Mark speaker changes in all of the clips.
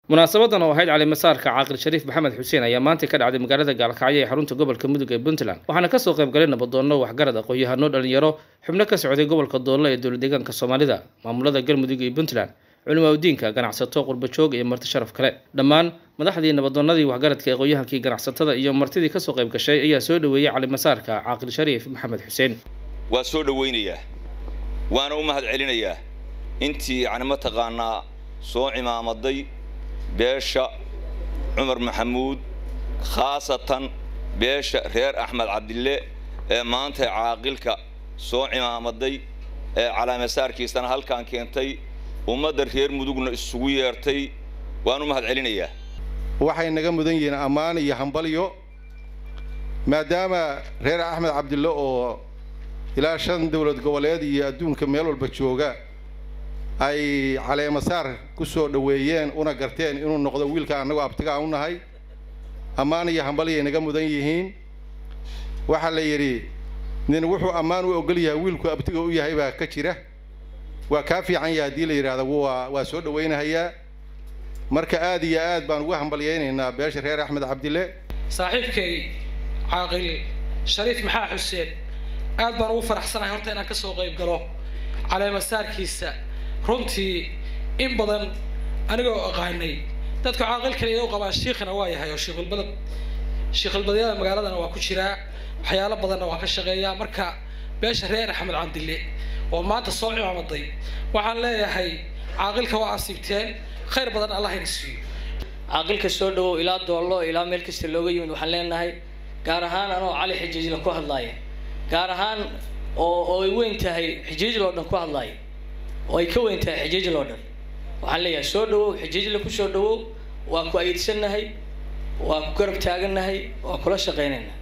Speaker 1: munaasabadan oo ahayd calimasaarka caaqil shariif maxamed xuseen ayaa maanta ka dhacday magaalada gaalkacyo ee xarunta gobolka mudug ee puntland waxaana kasoo qayb galay nabadoonno waxgarad aqoon-yahano dhalinyaro xubno ka socday gobolka doollo ee dowla deegaanka soomaalida maamulada galmudug iyo puntland culimaa udiinka ganacsato qurbajoog iyo marti sharaf kale dhammaan madaxdii nabadoonnadii waxgaradka aqoon-yahankii ganacsatada iyo martidii kasoo qayb gashay ayaa soo dhoweeyey calimasaarka caaqil shariif maxamed xuseen
Speaker 2: waa soo dhowaynayaa waana u mahad celinayaa intii yacni mataqaanaa soo cimaamaday beesha cumar maxamuud khaasatan beesha reer axmed cabdille ee maanta caaqilka soo cimaamaday ee calaamasaarkiisana halkaan keentay ummadda reer mudugna isugu yeertay waan u mahad celinayaa
Speaker 3: waxay naga mudan yihiin ammaan iyo hambalyo maadaama reer axmed cabdille oo ilaa shan dowlad goboleed iyo adduunka meel walba jooga ay caleemasaar ku soo dhoweeyeen una garteen inuu noqdo wiilka annagoo abtigaa u nahay ammaan iyo hambalyay naga mudan yihiin waxaa la yidhi nin wuxuu ammaan u ogol yahay wiilku abtiga u yahay baa ka jira waa kaa fiican yahay haddii la yidhaahdo waa waa soo dhowaynahayaa marka aad iyo aad baan ugu hambalyaynaynaa beesha reer axmed cabdille
Speaker 4: saaxiibkay caaqil shariif maxaa xuseen aad baan ugu faraxsanahay horta inaan kasoo qayb galo caleemasaarkiisa runtii in badan anigoo aqaanay dadka caaqilkale inuu qabaa shiikhina waa yahay oo shiikhulbadad shiikhulbadyada magaaladana waa ku jiraa waxyaalo badanna waa ka shaqeeyaa marka beesha reer axmed cabdille oo maanta soo cimaamaday waxaan leeyahay caaqilka waa asiibteen khayr badan allah ina siiyo
Speaker 5: caaqilka soo dhawow ilaa doollo ilaa meel kasta looga yimid waxaan leenahay gaar ahaan anoo cali xijiijla ku hadlaaya gaar ahaan oo oo ay weyn tahay xijiijl oo dhan ku hadlaaya oo ay ka weyn tahay xijiijl oo dhan waxaan leeyahay soo dhawow xijiijla ku soo dhawow waa ku ayidsanahay waa ku garab taagannahay waa kula shaqaynaynaa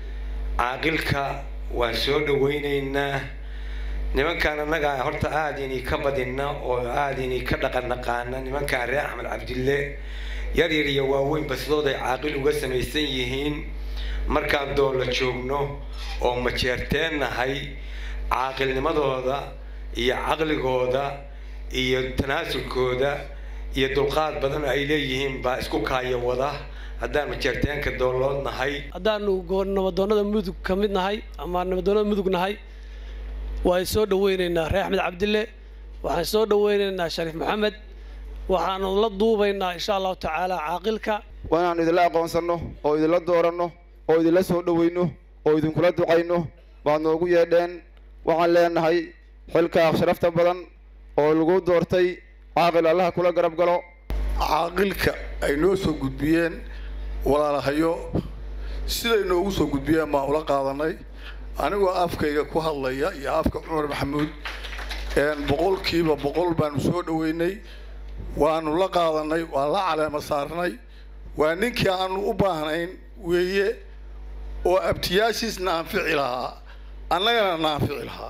Speaker 6: caaqilka waan soo dhawaynaynaa nimankaan annaga horta aada inay ka badina oo aada inay ka dhaqan naqaana nimankaan reer axmed cabdille yar yar iyo waaweyn basidooday caaqil uga samaysan yihiin markaan doolla joogno oo majeerteen nahay caaqilnimadooda iyo caqligooda iyo tanaasulkooda iyo dulqaad badan ay leeyihiin baa isku kaaya wada haddaan majeerteenka doollood nahay
Speaker 7: haddaanu nabadoonnada mudug ka mid nahay ama nabadoonnada mudug nahay waan soo dhawaynaynaa reer axmed cabdille waxaan soo dhawaynaynaa shariif maxamed waxaanu la duubaynaa insha allahu tacaala caaqilka
Speaker 8: waa inaanu idinla aqoonsanno oo idinla dooranno oo idinla soo dhawayno oo idinkula ducayno baad noogu yeedheen waxaan leenahay xilka sharafta badan oo lagu doortay caaqil allaha kula garab galo
Speaker 9: caaqilka ay noo soo gudbiyeen walaalahayo siday noogu soo gudbiyeen baan ula qaadanay anigoo afkayga ku hadlaya iyo afka cumar maxamuud boqolkiiba boqol baanu soo dhaweynay waanu la qaadanay waa la caleema saarnay waa ninkii aanu u baahnayn weeye oo abtiyaashiisna anfici lahaa annagana naanfici lahaa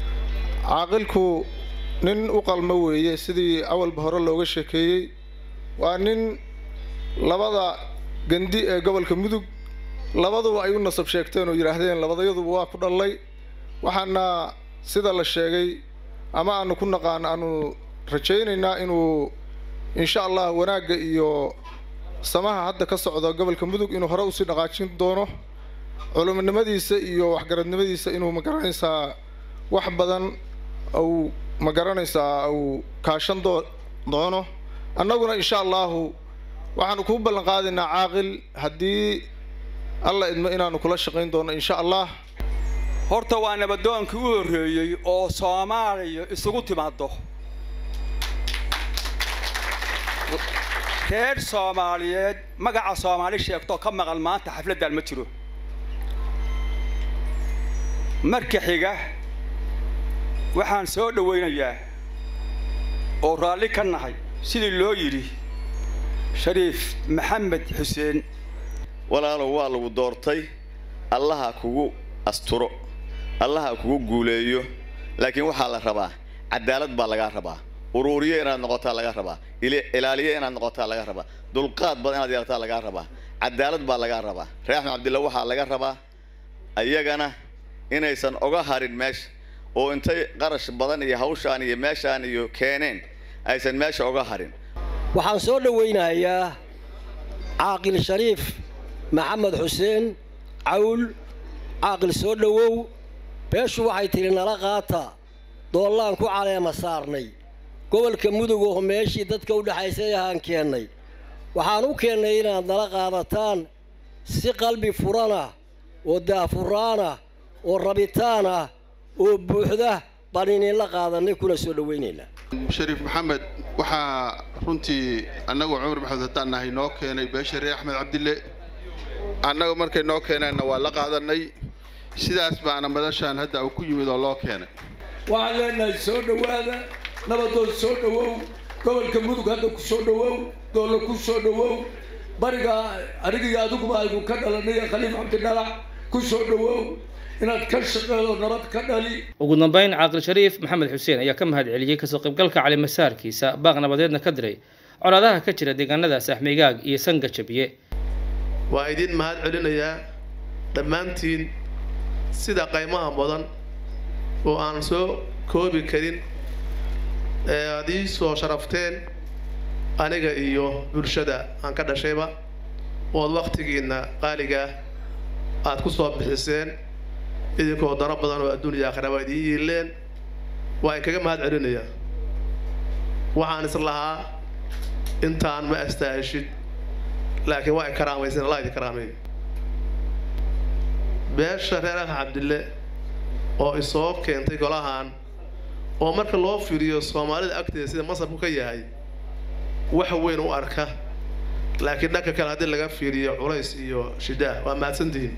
Speaker 10: caaqilku nin u qalmo weeye sidii awalba hore looga sheekeeyey waa nin labada gandi ee gobolka mudug labaduba ay u nasab sheegteen oo yidhaahdeen labadayaduba waa ku dhallay waxaana sida la sheegay ama aanu ku naqaan aanu rajaynaynaa inuu insha allah wanaagga iyo samaha hadda ka socda gobolka mudug inuu hore usii dhaqaajin doono culuminimadiisa iyo waxgaradnimadiisa inuu magaranaysaa wax badan au magaranaysaa uu kaashan doo doono annaguna insha allahu waxaanu kuu ballan qaadaynaa caaqil haddii alla idmo inaanu kula shaqayn doono insha allah
Speaker 11: horta waa nabadoonkii u horreeyey oo soomaaliya isugu timaado reer soomaaliyeed magaca soomaali sheegtoo ka maqan maanta xafladdan ma jiro marka xiga waxaan soo dhawaynayaa oo raalli ka nahay sidii loo yidhi shariif maxamed xuseen
Speaker 12: walaalow waa lagu doortay allaha kugu asturo allaha kugu guuleeyo laakiin waxaa la rabaa cadaalad baa lagaa rabaa uruuriye inaad noqotaa laga rabaa ilaaliye inaad noqotaa laga rabaa dulqaad badan inaad yeelataa lagaa rabaa cadaalad baa lagaa rabaa reer axmed cabdilla waxaa laga rabaa ayagana inaysan oga harin meesha oo intay qarash badan iyo hawshaan iyo meeshaan iyo keeneen aysan meesha oga harin
Speaker 13: waxaan soo dhowaynayaa caaqil shariif maxamed xuseen cawl caaqil soo dhowow beeshu waxay tidhi nala qaata doollaan ku caleema saarnay gobolka mudug oo meeshii dadka u dhexaysay ahaan keennay waxaan u keennay inaad nala qaadataan si qalbi furana oo daafuraana oo rabitaan ah oo buuxda baan idinla qaadanay kuna soo dhowaynaynaa
Speaker 14: shariif maxamed waxaa runtii annagu cumar maxamed haddaan nahay noo keenay beesha reer axmed cabdille annaga markay noo keeneenna waa la qaadanay sidaas baana madashaan hadda uu ku yimid oo loo keenay
Speaker 15: waxaan leenahay soo dhowaada nabadood soo dhowow gobolka mudug hadda ku soo dhowow doolo ku soo dhowow bariga anigiyo adiguba aynu ka dhalanay khaliif cabdidhalac ku soo dhowow inaad ka shaqeedo nabad ka dhali
Speaker 1: ugu dambeyn caaqil shariif maxamed xuseen ayaa ka mahad celiyey kasoo qaybgalka calimasaarkiisa baaq nabadeedna ka diray colaadaha ka jira deegaanadaas axmigaag iyo sanga jabiye
Speaker 16: waa idin mahad celinayaa dhammaantiin sida qaymaha mudan oo aan soo koobi karin ee aad ii soo sharafteen aniga iyo bulshada aan ka dhashayba ood wakhtigiinna qaaligaah aad ku soo bixiseen idinkoo daro badan oo adduuniya aakhiraba idiin yiileen waa in kaga mahad celinayaa waxaan is lahaa intaan ma astaaheshid laakiin waa in karaamaysan allah idin karaameeyo beesha reer ah cabdille oo isoo keentay golahan oo marka loo fiiriyo soomaalida agteeda sida masabku ka yahay wax weyn u arka laakiin dhanka kale haddii laga fiiriyo culays iyo shidaah waa mahadsantihiin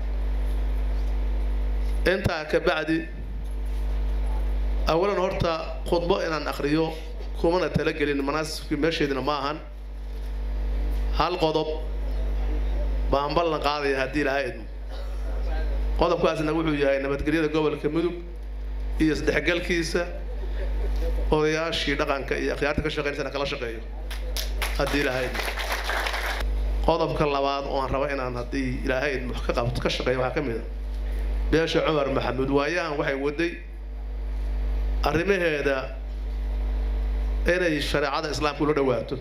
Speaker 16: intaa ka bacdi awalan horta khudbo inaan akhriyo kumana talagelin manaasibkii meesheedina ma ahan hal qodob baan ballan qaadaya haddii ilaahay idmo qodobkaasna wuxuu yahay nabadgelyada gobolka mudug iyo isdhexgalkiisa odayaashii dhaqanka iyo akhyaarta ka shaqeynaysana kala shaqeeyo haddii ilaahay idmo qodobka labaad oo aan raba inaan haddii ilaahay idmo ka qabto ka shaqeeyo waxaa ka mid a beesha cumar maxamuud waayahan waxay waday arrimaheeda inay shareecada islaamka ula dhawaato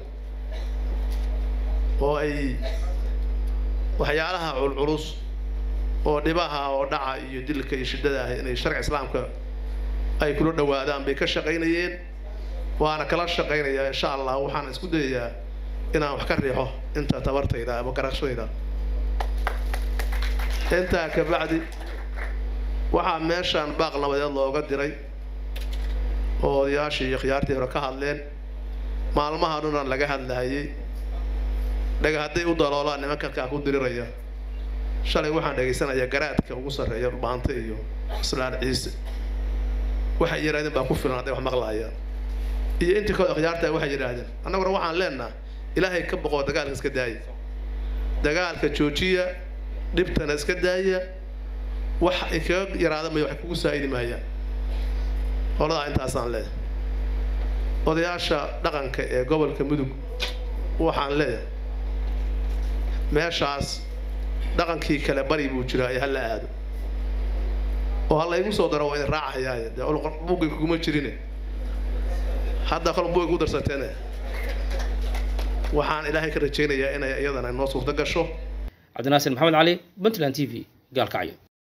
Speaker 16: oo ay waxyaalaha culculus oo dhibaha oo dhaca iyo dilka iyo shiddada ah inay sharci islaamka ay kula dhawaadaan bay ka shaqaynayeen waana kala shaqaynayaa insha allah waxaan isku dayayaa inaan wax ka riixo inta tabartayda ama garashadayda intaa ka bacdi waxaa meeshaan baaq nabadeed looga diray oo odayaashii iyo khiyaartii hore ka hadleen maalmaha dhunan laga hadlahayay dhaga hadday u daloolaan nimanka halkaa ku diriraya shalay waxaan dhegaysanayaa garaadka ugu sarreeya dhulbaante iyo islaan ciise waxay yidhahdeen baa ku filan hadday wax maqlaayaan iyo intii kooda khiyaartaa waxay yidhaahdeen annaguna waxaan leenaha ilaahay ka boqoo dagaalka iska daaya dagaalka joojiya dhibtana iska daaya wax kaga yaraada mayo wax kugu saa'idi maayaan holadaa intaasaan leeyahay odayaasha dhaqanka ee gobolka mudug waxaan leeyahay meeshaas dhaqankii kale bari buu jiraa ee hala aado oo ha laygu soo daro waa idin raacayaaye dee buugay kuguma jirine hadda kol buugay ku darsateene waxaan ilaahay ka rajaynayaa inay iyadana noo suurto gasho
Speaker 1: cabdinaasir maxamed cali puntland t v gaalkacyo